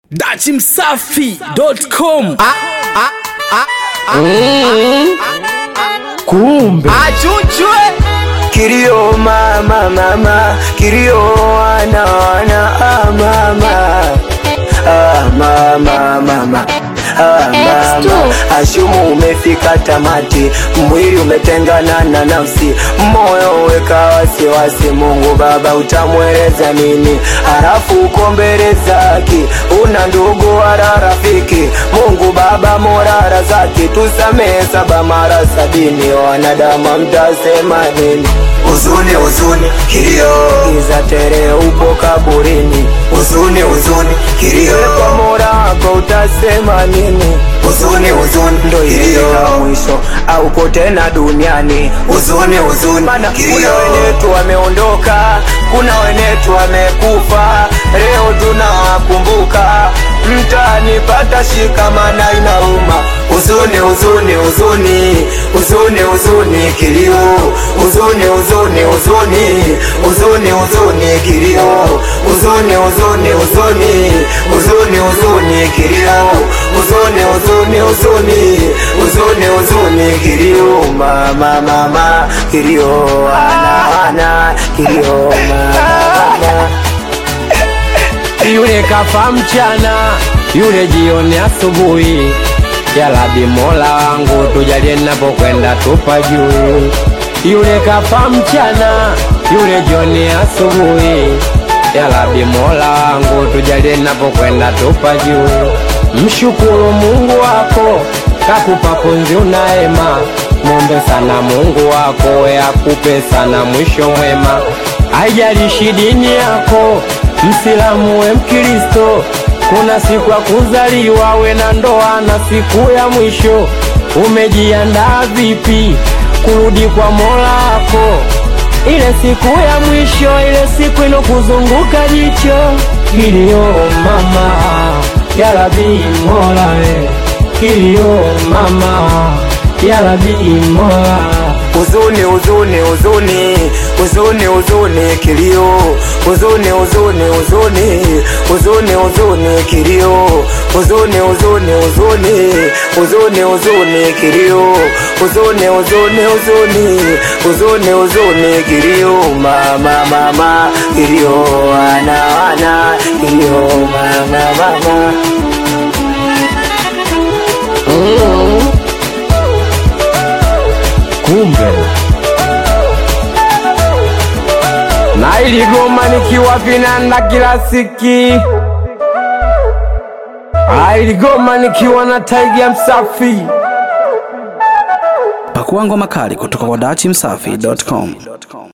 dachimsafi.com kumbe achuchwe kilio mama mama kilio wana wana ah, mama ah, mama mama Ah, mama ashumu umefika tamati mwili umetengana na nafsi moyo weka wasiwasi mungu baba utamweleza nini halafu uko mbele zake una ndugu wala rafiki mungu baba morara zake tusamehe saba mara sabini wanadamu mtasema nini huzuni huzuni kilio giza tere upo kaburini huzuni huzuni kilio kwa mola wako utasema nini huzuni huzuni ndo ilifika mwisho auko tena duniani huzuni huzuni mana kuna wenetu wameondoka kuna wenetu wamekufa leo tunawakumbuka mtanipata shikamana inauma huzuni huzuni huzuni huzuni huzuni kilio huzuni huzuni huzuni huzuni huzuni kilio huzuni huzuni huzuni huzuni huzuni kilio huzuni huzuni huzuni huzuni huzuni kilio mama mama kilio ana ana kilio mama mama yule kafa mchana, yule jioni asubuhi. Ya Rabbi Mola wangu tujalie ninapokwenda tupa juu. Yule kafa mchana, yule jioni asubuhi. Ya Rabbi Mola wangu tujalie ninapokwenda tupa juu. Mshukuru Mungu wako kakupa pumzi unaema, mombe sana Mungu wako we akupe sana mwisho mwema. Haijalishi dini yako, Msilamu we Mkristo, kuna siku ya kuzaliwa we na ndoa na siku ya mwisho. Umejiandaa vipi kurudi kwa Mola wako? Ile siku ya mwisho, ile siku inokuzunguka jicho. Kilio mama, ya Rabbi Mola we, kilio mama, ya Rabbi Mola huzuni huzuni huzuni huzuni huzuni kilio huzuni huzuni huzuni huzuni huzuni kilio huzuni huzuni huzuni huzuni huzuni kilio huzuni huzuni huzuni huzuni huzuni kilio mama mama kilio wana wana kilio mama mama kumbe na iligoma nikiwa vinanda kila siki Ah, iligoma nikiwa na taiga msafi pakua ngoma kali kutoka kwa dachimsafi.com